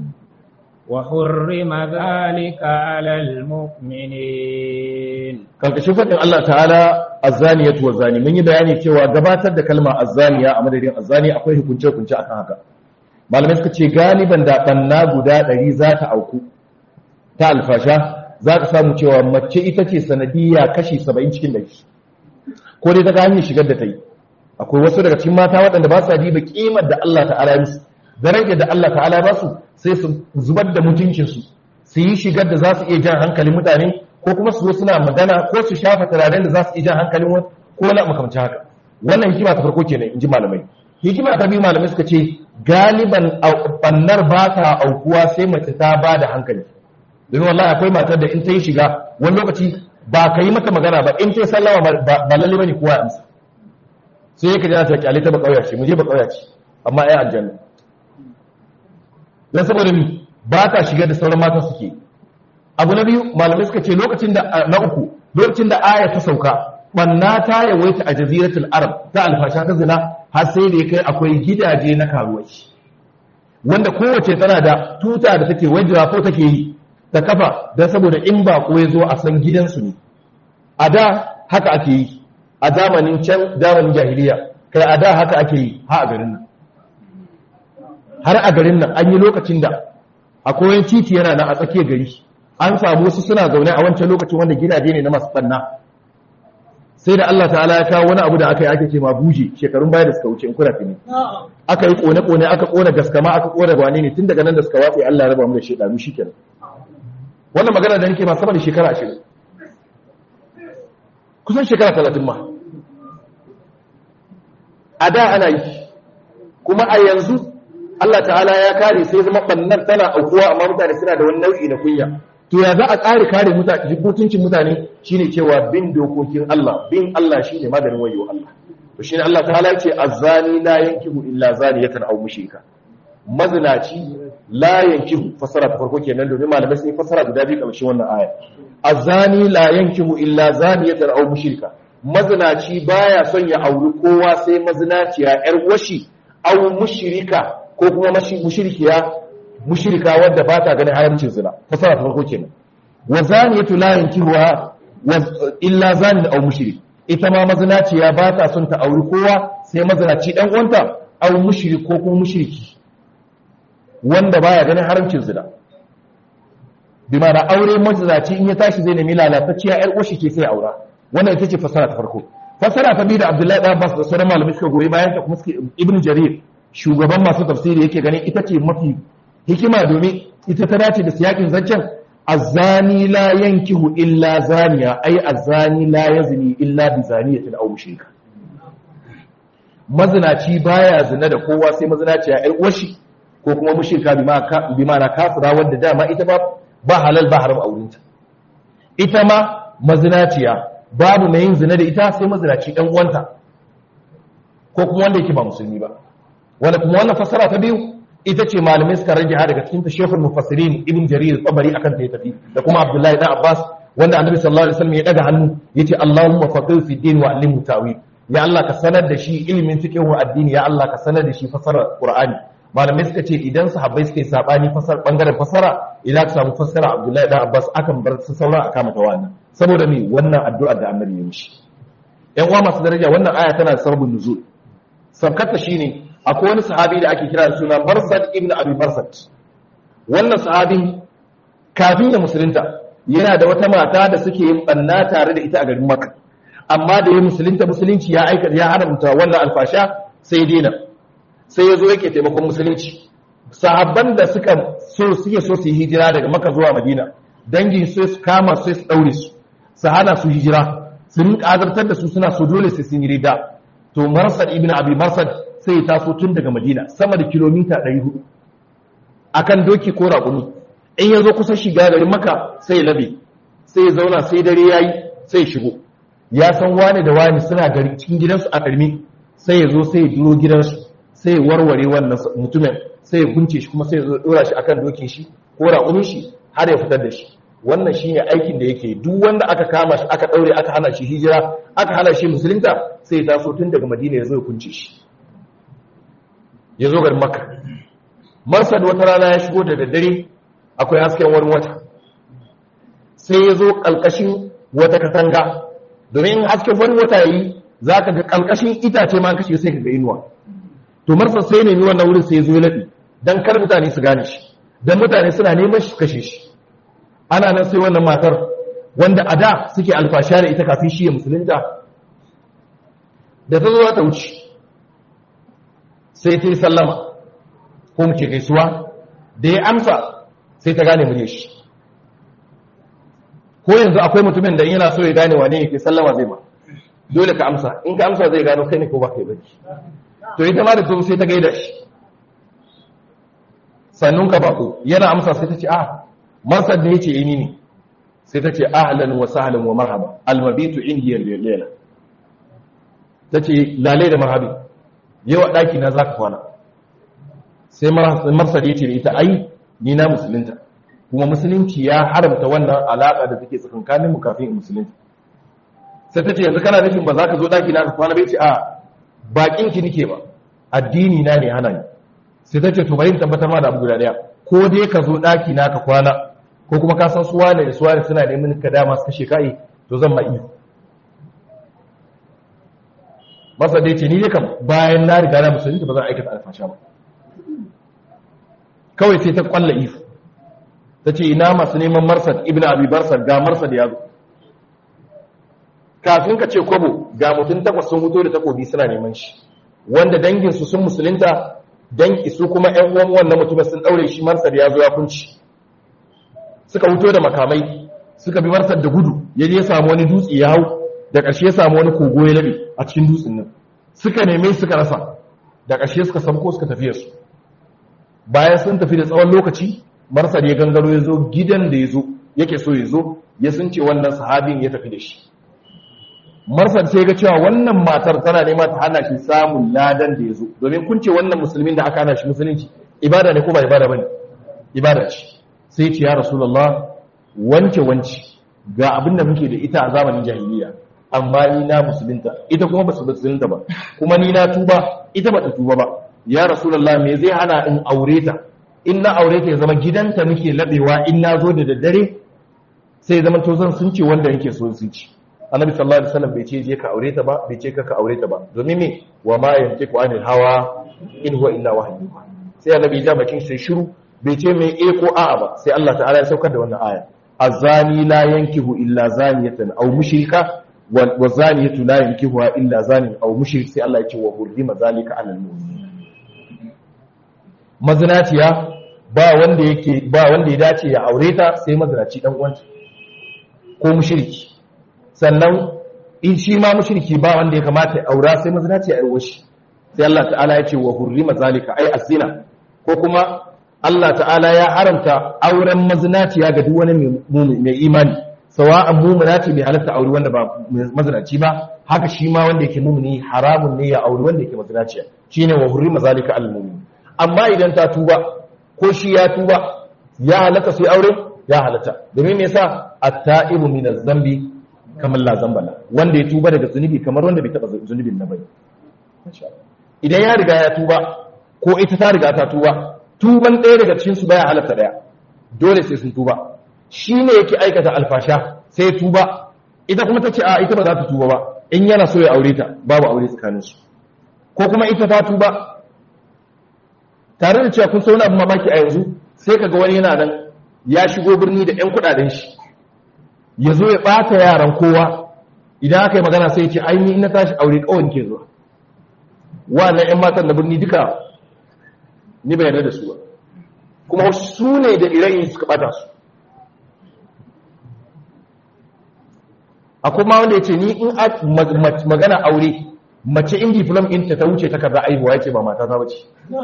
وحرم ذلك على المؤمنين karkashin fadin Allah ta'ala azzaniyatu wazani mun yi bayani cewa gabatar da kalma azzaniya a madadin azzani akwai hukunce hukunce akan haka malamai suka ce galiban da banna guda ɗari za ta auku ta alfasha za ka samu cewa mace ita ce sanadiyya kashi saba'in cikin ɗari ko dai ta ga hanyar shigar da ta yi akwai wasu daga cikin mata waɗanda ba sa diba ƙimar da Allah ta'ala ya musu darajar da Allah ta'ala ba su sai su zubar da mutuncinsu su yi shigar da za su iya jan hankalin mutane ko kuma su zo suna magana ko su shafa turaren da za su iya jan hankalin wani ko wani makamancin haka wannan hikima ta farko kenan in ji malamai hikima ta biyu malamai suka ce galiban bannar ba ta aukuwa sai mace ta ba da hankali domin wallahi akwai matar da in ta yi shiga wani lokaci ba ka yi mata magana ba in ta yi sallama ba lalle bane kowa ya amsa sai ya kaji ta kyale ta ba kauya ce mu je ba kauya ce amma ai aljanna dan saboda mi ba ta shiga da sauran mata suke abu na biyu malamai suka ce lokacin da na uku lokacin da aya ta sauka banna ta yawaita a jaziratul arab ta alfasha ta zina har sai da ya kai akwai gidaje na karuwai wanda kowace tana da tuta da take wajira ko take yi ta kafa don saboda in ba ko ya zo a san gidansu ne a da haka ake yi a zamanin can zamanin jahiliya kai a da haka ake yi ha a garin nan har a garin nan an yi lokacin da akwai wani titi yana nan a tsakiyar gari an samu wasu suna zaune a wancan lokacin wanda gidaje ne na masu ɓanna sai da Allah ta'ala ya kawo wani abu da aka yi ake ce ma buje shekarun baya da suka wuce in kuna fini aka yi kone-kone aka kona gaskama aka kona gwane ne tun daga nan da suka watsa Allah ya raba mu da shedanu shikenan wannan magana da nake ma sama da shekara ashirin kusan shekara talatin ma a da ana yi kuma a yanzu Allah ta'ala ya kare sai zama bannan tana aukuwa amma mutane suna da wani nau'i na kunya to ya za a ƙare kare mutane mutuncin mutane shine cewa bin dokokin Allah bin Allah shine maganin wayo Allah to shine Allah ta'ala ya ce azzani la yankihu illa zaniyatan aw mushrika mazinaci la yankihu fasara ta farko kenan domin malamai sun yi fasara guda biyu kamar wannan aya azzani la yankihu illa zaniyatan aw mushrika mazinaci baya son ya auri kowa sai mazinaciya yar washi aw mushrika ko kuma mushrikiya mushrika wadda ba ta ganin haramcin zina fasara ta farko kenan wa zaniyatu la yankihuha illa zanin aw mushrik ita ma mazinaciya ba ta son ta auri kowa sai mazinaci dan uwanta aw mushrik ko kuma mushriki wanda baya ganin haramcin zina bi ma da aure mazinaci in ya tashi zai nemi lalatacciya yar uwashi ke sai aura wannan ita ce fasara ta farko fasara ta biyu da Abdullahi da Abbas da sauran malamai suka goyi bayan ta kuma suke Ibn Jarir shugaban masu tafsiri yake ganin ita ce mafi hikima domin ita ta dace da siyakin zancen azani la yankihu illa zaniya ai azani la yazni illa bi zaniyatin aw mushrika mazinaci baya zina da kowa sai mazinaciya yar uwashi ko kuma mushrika bi ma na kafira wanda dama ita ba ba halal ba haram aurinta ita ma mazinaciya babu mai yin zina da ita sai mazinaci dan uwanta ko kuma wanda yake ba musulmi ba wanda kuma wannan fasara ta biyu ita ce malamai suka rage ha daga cikin tashehul mufassirin ibn jarir tabari akan ta tafi da kuma abdullahi dan abbas wanda annabi sallallahu alaihi wasallam ya daga hannu yace allahumma faqih fi din wa allimhu ta'wil ya allah ka sanar da shi ilimin fiqh wa addini ya allah ka sanar da shi fasarar qur'ani malamai suka ce idan sahabbai suka yi sabani fasar bangaren fasara idan ka samu fasara abdullahi dan abbas akan bar su saura aka mata wannan saboda me wannan addu'ar da annabi ya mishi yan uwa masu daraja wannan aya tana da sababin nuzul sabkata shine akwai wani sahabi da ake kira da suna Barsad ibn Abi Barsad wannan sahabin kafin ya musulunta yana da wata mata da suke yin banna tare da ita a garin Makka amma da ya musulunta musulunci ya aika ya haramta wannan alfasha sai dena sai ya zo yake taimakon musulunci sahabban da suka so suke so su yi hijira daga Makka zuwa Madina dangin su su kama su su daure su su hana su hijira su rinka azartar da su suna so dole sai sun yi rida to marsad ibn abi marsad sai ya taso tun daga madina sama da kilomita 400 akan doki ko raƙumi in ya zo kusa shiga garin maka sai ya labe sai ya zauna sai dare yayi sai ya shigo ya san wani da wani suna gari cikin gidansu a ƙarmi sai ya zo sai ya duro gidansu sai ya warware wannan mutumin sai ya gunce shi kuma sai ya zo dora shi akan dokin shi ko raƙumin shi har ya fitar da shi wannan shine aikin da yake duk wanda aka kama shi aka daure aka hana shi hijira aka hana shi musulunta sai ya taso tun daga madina ya zo ya kunce shi ya zo garin makka marsad wata rana ya shigo da daddare akwai hasken wani wata sai ya zo ƙalƙashin wata katanga domin hasken wani wata yi za ka ga ƙalƙashin itace ma kashe sai ka ga inuwa to marsad sai nemi wannan wurin sai ya zo laɗi don kar mutane su gane shi don mutane suna neman shi kashe shi ana nan sai wannan matar wanda a da suke alfasha da ita kafin shi ya musulunta da ta zo ta wuce sai ta yi sallama ko mu ce gaisuwa da ya amsa sai ta gane murya shi ko yanzu akwai mutumin da yana so ya gane wane yake sallama zai ma dole ka amsa in ka amsa zai gano kai ne ko ba kai baki to ita ma da to sai ta gaida shi sannun ka bako yana amsa sai ta ce ah marsad ne yace ini ne sai ta ce ahlan wa sahlan wa marhaba almabitu indi layla tace lalai da marhabi yawa daki na zaka kwana sai marsad yace da ita ai ni na musulunta kuma musulunci ya haramta wannan alaka da take tsakankanin mu kafin musulunci sai ta ce yanzu kana nufin ba za ka zo daki na ka kwana bai ce a bakin ki nike ba addini na ne hana ni sai ta ce to bari in tabbatar ma da abu guda daya ko dai ka zo daki na ka kwana ko kuma ka san suwa ne da suwa ne suna neman ka dama su kashe kai to zan ma iyo masa dai ce ni ne kam bayan na riga na musulunci ba zan aikata alfasha ba kawai sai ta kwalla iyo ta ce ina masu neman marsad ibn abi barsad ga marsad ya zo kafin ka ce kwabo ga mutum takwas sun fito da takobi suna neman shi wanda danginsu sun musulunta dangi su kuma ƴan uwan wannan mutumin sun daure shi marsad ya zo ya kunci suka fito da makamai suka bi marsad da gudu ya je ya samu wani dutse ya hau da ƙarshe ya samu wani kogo ya labe a cikin dutsen nan suka neme suka rasa da ƙarshe suka samko suka tafi su bayan sun tafi da tsawon lokaci marsad ya gangaro ya zo gidan da ya zo yake so ya zo ya sun ce wannan sahabin ya tafi da shi marsad sai ga cewa wannan matar tana nema ta hana shi samun ladan da ya zo domin kun ce wannan musulmin da aka hana shi musulunci ibada ne ko ba ibada bane ibada ce sai ce ya rasulullah wance wance ga abin da muke da ita a zamanin jahiliya amma ni na musulunta ita kuma ba su musulunta ba kuma ni na tuba ita ba ta tuba ba ya rasulullah me zai hana in aure ta in na aure ta ya zama gidanta muke labewa in na zo da daddare sai zama to zan sun ce wanda yake so sun ci annabi sallallahu alaihi wasallam bai ce je ka aure ta ba bai ce ka ka aure ta ba domin me wa ma yantiqu anil hawa in huwa illa wahyu sai annabi ya bakin sai shiru bai ce me eh ko a'a ba sai Allah ta'ala ya saukar da wannan aya azani la yankihu illa zaniyatan aw mushrika wa zaniyatu la yankihu illa zanin aw mushrik sai Allah ya ce wa hurrima zalika alal mu'minin mazinaciya ba wanda yake ba wanda ya dace ya aure ta sai mazinaci dan uwanta ko mushriki sannan in shi ma mushriki ba wanda ya kamata ya aura sai mazinaci ya aure shi sai Allah ta'ala ya ce wa hurrima zalika ai azina ko kuma Allah ta'ala ya haramta auren mazinaciya ga duk wani mai imani sawa'an mu'minati bai halatta aure wanda ba mazinaci ba haka shi ma wanda yake mu'mini haramun ne ya aure wanda yake mazinaciya shine wa hurrima zalika al mu'min amma idan ta tuba ko shi ya tuba ya halatta sai aure ya halatta domin me yasa at-ta'ibu min az-zambi kamar la zambala wanda ya tuba daga zunubi kamar wanda bai taba zunubin na bai idan ya riga ya tuba ko ita ta riga ta tuba tuban ɗaya daga cikin su baya halatta ɗaya dole sai sun tuba shi ne yake aikata alfasha sai ya tuba ita kuma ta ce a ita ba za ta tuba ba in yana so ya aure ta babu aure tsakaninsu ko kuma ita ta tuba tare da cewa kun sauna abin mamaki a yanzu sai kaga wani yana nan ya shigo birni da 'yan kudaden shi ya zo ya ɓata yaran kowa idan aka yi magana sai ce aini na tashi aure kawai ke zuwa wannan 'yan matan na birni duka ni bai yarda da su ba kuma su ne da irayin suka ɓata su akwai ma wanda ya ce ni in magana aure mace in diplom ɗinta ta wuce takarda aihuwa ya ce ba mata ta bace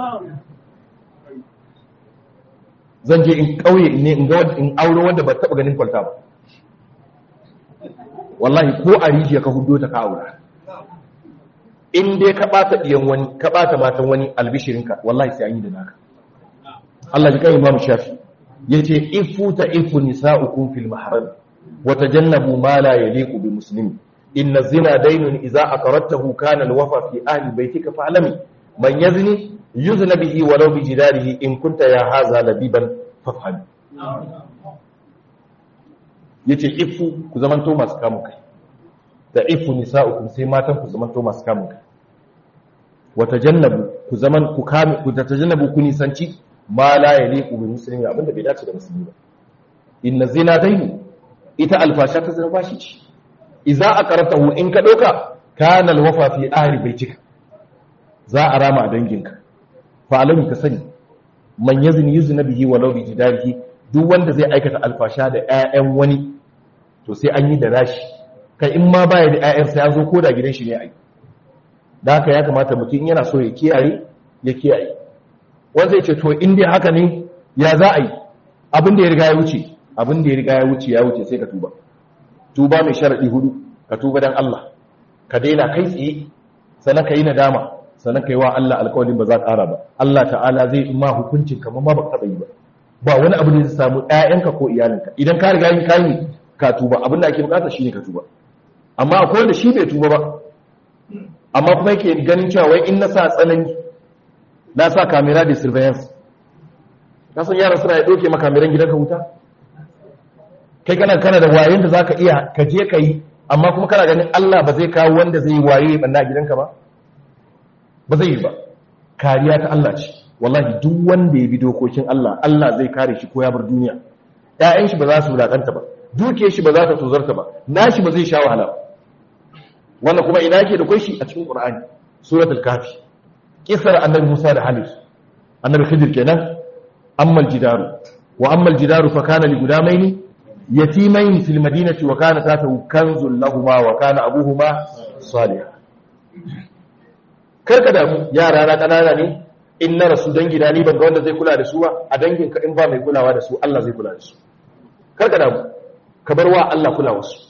zan je in ƙauye ne in ga in aure wanda ba taɓa ganin kwalta ba wallahi ko a rijiya ka hudo ta ka aura in dai ka ɓata ɗiyan wani ka ɓata matan wani albishirinka wallahi sai an yi da naka Allah ji kai Imam Shafi yace ifu ta ifu nisa'ukum fil mahram wa tajannabu ma la yaliqu bi muslimin inna zina daynun idza aqarratahu kana alwafa fi ahli baytika fa'lami man yazni yuzna bihi walau bi jidarihi in kunta ya haza labiban fafham yace ifu ku zamanto masu kamun kai da ifu nisa'ukum sai matan ku zamanto masu kamun kai wa tajannabu ku zaman ku kame ku tajannabu ku nisanci ma la yaliqu bi muslimi abinda bai dace da musulmi ba inna zina dainu ita alfasha ta zina bashi ce idza aqaratahu in ka dauka kana alwafa fi ahli baitika za a rama a danginka fa alami ka sani man yazni yuzna bihi walau bi jidarihi duk wanda zai aikata alfasha da ƴaƴan wani to sai an yi da rashi kai in ma baya da ƴaƴan sai an zo koda gidan shi ne ai da haka ya kamata mutum yana so ya kiyaye ya kiyaye wanda ya ce to in dai haka ne ya za a yi abin da ya riga ya wuce abin da ya riga ya wuce ya wuce sai ka tuba tuba mai sharaɗi hudu ka tuba don Allah ka daina kai tsaye sannan ka yi nadama sannan ka yi wa Allah alƙawarin ba za ka ƙara ba Allah ta'ala zai ma hukuncin kamar ma ba ka taɓa yi ba ba wani abu da zai samu ɗayanka ko iyalinka idan ka riga yin kayi ka tuba abin da ake bukata shine ka tuba amma akwai wanda shi bai tuba ba amma kuma yake ganin cewa wai in na sa tsanani na sa kamera da surveillance ka san yaran suna ya ɗauke ma kameran gidanka wuta kai kana kana da wayen da zaka iya ka je ka yi amma kuma kana ganin Allah ba zai kawo wanda zai waye banna gidanka ba ba zai yi ba kariya ta Allah ce wallahi duk wanda ya bi dokokin Allah Allah zai kare shi ko ya bar duniya ƴaƴan shi ba za su wulakanta ba dukiyar shi ba za ta tozarta ba nashi ba zai sha wahala ba wannan kuma ina yake da kai shi a cikin Qur'ani suratul kafi kisar annabi Musa da Halif annabi Khidir kenan ammal jidaru wa ammal jidaru fa kana li gudamaini yatimain fil madinati wa kana tatahu kanzun lahumu wa kana abuhuma salih karka da yara na kanana ne in na rasu dangi na ni ban ga wanda zai kula da su ba a dangin ka in ba mai kulawa da su Allah zai kula da su karka da ka bar wa Allah kulawa su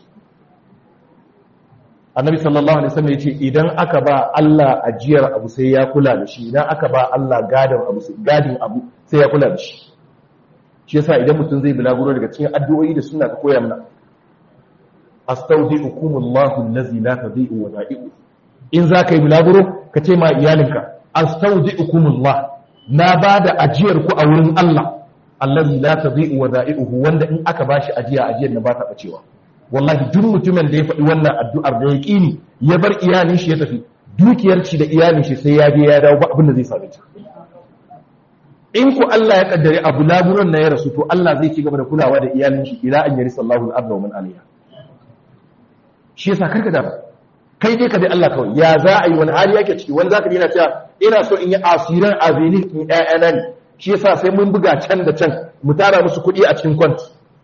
annabi sallallahu alaihi wasallam yace idan aka ba Allah ajiyar abu sai ya kula da shi idan aka ba Allah gadin abu sai gadin abu sai ya kula da shi shi yasa idan mutum zai bulaguro daga cikin addu'o'i da suna ka koya mana astaudiukumullahu allazi la tadhi'u wada'i'u in za ka yi bulaguro ka ce ma iyalinka astaudiukumullah na ba da ajiyar ku a wurin Allah allazi la tadhi'u wada'i'uhu wanda in aka bashi ajiya ajiyar na ba ta bacewa wallahi duk mutumin da ya faɗi wannan addu'ar da ya ƙini ya bar iyalin shi ya tafi dukiyar shi da iyalin shi sai ya je ya dawo ba abin da zai same ta in ku Allah ya kaddare abu laburan na ya rasu to Allah zai ci gaba da kulawa da iyalin shi ila an yari sallahu al-arda wa man alayha shi yasa karka da kai dai ka dai Allah kawai ya za a yi wani hali yake ciki wani zaka yana cewa ina so in yi asiran azini in ƴaƴana ne shi yasa sai mun buga can da can mu tara musu kuɗi a cikin kwanti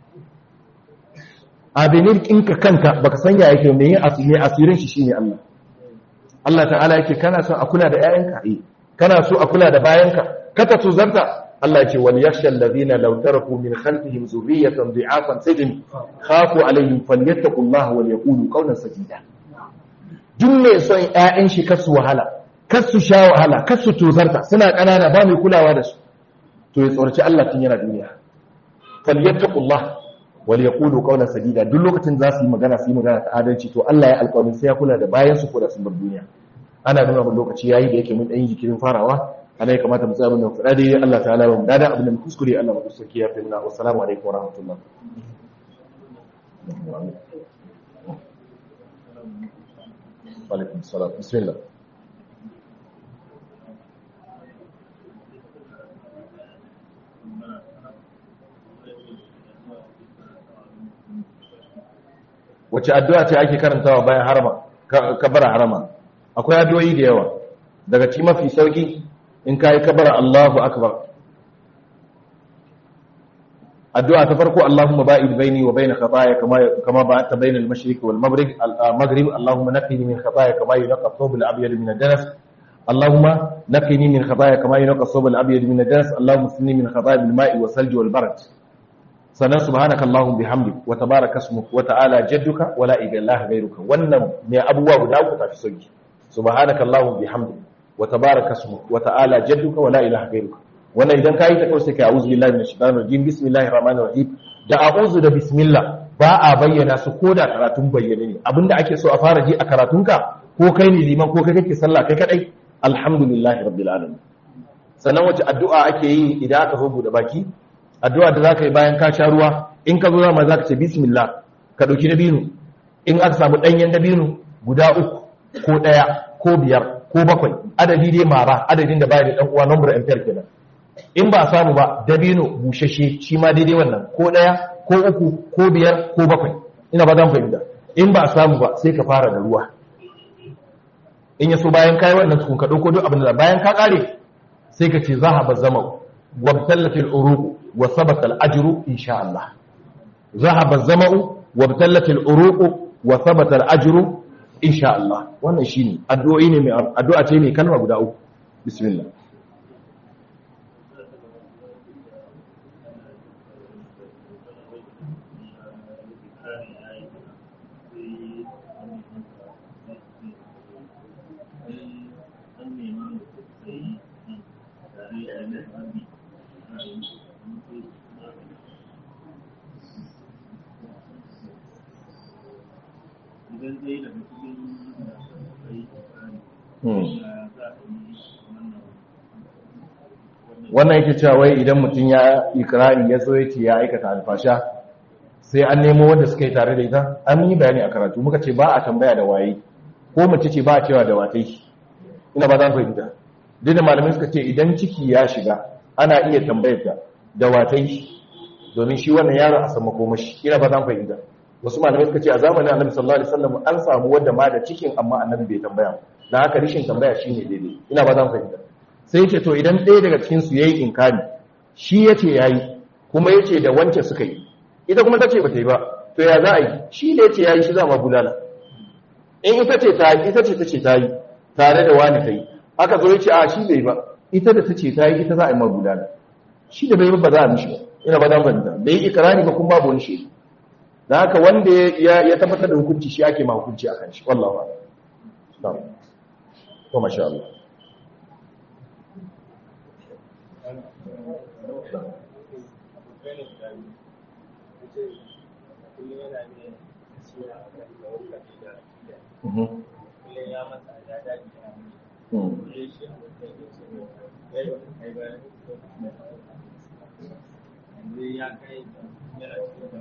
abinin kinka kanka baka san ya yake mai asiri asirin shi shine Allah Allah ta'ala yake kana son a kula da ƴaƴanka eh kana so a kula da bayanka kata tuzarta Allah yake wal yakhsha alladhina law taraku min khalfihim zurriyatan dhi'afan sajin khafu alaihim falyattaqullaha wal yaqulu qawlan sadida duk mai son ƴaƴan shi kasu wahala kasu sha wahala kasu tuzarta suna kanana ba mai kulawa da su to ya tsorci Allah tun yana duniya falyattaqullaha wal yaqulu qawlan sadida duk lokacin za su yi magana su yi magana ta adalci to Allah ya alƙawarin sai ya kula da bayan su ko da sun bar duniya ana nuna mun lokaci yayi da yake mun dan jikirin farawa ana ya kamata mu tsaya mun fada dai Allah ta'ala ba mu dada abin da mu kuskure Allah mu sauki ya fimna assalamu alaikum wa rahmatullah wa alaikum assalam bismillah wace addu'a ce ake karantawa bayan harama kabara harama akwai addu'o'i da yawa daga ci mafi sauki in kai kabara Allahu akbar addu'a ta farko Allahumma ba'id baini wa bain khataaya kama kama ba'adta bain al-mashriq wal maghrib al-maghrib Allahumma naqqini min khataaya kama yunqqa ath-thawb al-abyad min ad-danas Allahumma naqqini min khataaya kama yunqqa ath-thawb al-abyad min ad-danas Allahumma sinni min khataaya bil ma'i wa salji wal barad sannan subhanaka Allahumma bihamdik wa tabaraka ismuk wa ta'ala jadduka wa la ilaha ghayruka wannan ne abubuwa guda uku tafi sauki subhanaka Allahumma bihamdik wa tabaraka ismuk wa ta'ala jadduka wa la ilaha ghayruka wannan idan ka yi ta kawai sai ka a'udhu billahi minash shaitanir rajim bismillahir rahmanir rahim da a'udhu da bismillah ba a bayyana su ko da karatun bayyane ne abinda ake so a fara ji a karatunka ko kai ne liman ko kai kake sallah kai kadai alhamdulillahi rabbil alamin sannan wace addu'a ake yi idan aka zo bude baki addu'a da zaka yi bayan ka sha ruwa in ka zo zama zaka ce bismillah ka dauki dabino in aka samu danyen dabino guda uku ko daya ko biyar ko bakwai adadi dai mara adadin da baya da dan uwa number ampere kenan in ba samu ba dabino bushashe shi ma daidai wannan ko ɗaya ko uku ko biyar ko bakwai ina ba zan fahimta in ba samu ba sai ka fara da ruwa in yaso bayan kai wannan tukun ka dauko duk abin da bayan ka kare sai ka ce zahaba zama wabtallat al-uruq wa sabata al-ajru insha Allah zahaba zama'u wabtallat al-uruq wa sabata al-ajru insha Allah wannan shine addu'o'i ne mai addu'a ce mai kalma guda uku bismillah idan zai daga cikin da akwai wannan yake cewa wai idan mutum ya ikirari ya zo yake ya aikata alfasha sai an nemo wanda suka yi tare da ita an yi bayani a karatu muka ce ba a tambaya da waye ko mace ce ba a cewa da watai ina ba za ku fahimta duk da malamai suka ce idan ciki ya shiga ana iya tambayar ta da watai domin shi wannan yaron a sama komashi ina ba za ku fahimta wasu malamai suka ce a zamanin annabi sallallahu alaihi wasallam an samu wanda ma da cikin amma annabi bai tambaya dan haka rishin tambaya shine daidai ina ba zan fahimta sai yace to idan ɗaya daga cikin su yayi inkari shi yace yayi kuma yace da wance suka yi ita kuma tace bata yi ba to ya za a yi shi da yace yayi shi za ma bulala in ita ce ta ita ce tace ta yi tare da wani ta yi aka zo yace a shi bai ba ita da tace ta yi ita za a yi ma bulala shi da bai ba za a mishi ba ina ba zan fahimta bai ikrari ba kuma babu wani shi da haka wanda ya tabbatar da hukunci shi ake ma hukunci a kan shi wallahu a'lam to masha Allah ya kai yana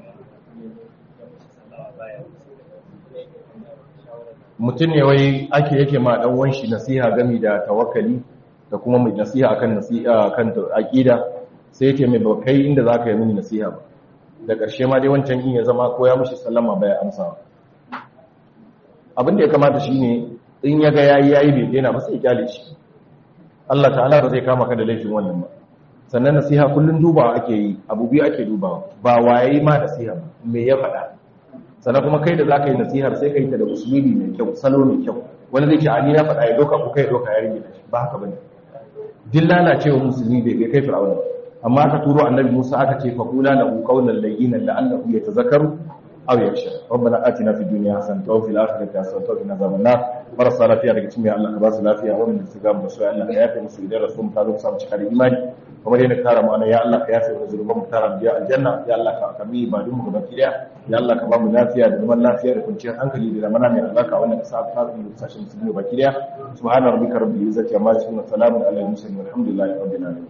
mutum ne wai ake yake ma dan wanshi nasiha gami da tawakkali da kuma mai nasiha akan nasiha akan aqida sai yake mai bakai inda zaka yi mini nasiha ba da ƙarshe ma dai wancan in ya zama ko ya mishi sallama baya amsa abin da ya kamata shine in ya ga yayi yayi bai daina ba sai kyale shi Allah ta'ala ba zai kama ka da laifin wannan ba sannan nasiha kullun dubawa ake yi abu biyu ake dubawa ba waye ma nasiha ba me ya faɗa sannan kuma kai da za ka yi nasihar sai ka yi ta da usulubi mai kyau salo mai kyau wani zai ce a ni na faɗa ya doka ko kai doka ya rage ba haka bane din lalacewa musulmi bai kai kai fir'auna amma aka turo annabi Musa aka ce fa qula lahu qawlan layyinan la'allahu yatazakkaru aw yakhsha rabbana atina fid dunya hasanatan wa fil akhirati hasanatan wa qina adhaban nar marasa lafiya daga cikin Allah ka ba su lafiya wannan su ga mu sai Allah ya yafe musu idan rasul ta zo samu cikar imani kamar yadda ka tara mu ana ya Allah ka yafe mu zuluban mu tara biya aljanna ya Allah ka kami ba dun mu gaba kiya ya Allah ka ba mu lafiya da zaman lafiya da kwanciyar hankali da zamana mai albarka wannan ka sa ta mu sashin su gaba kiya subhana rabbika rabbil izzati amma yasifun salamun alal mursalin walhamdulillahi rabbil alamin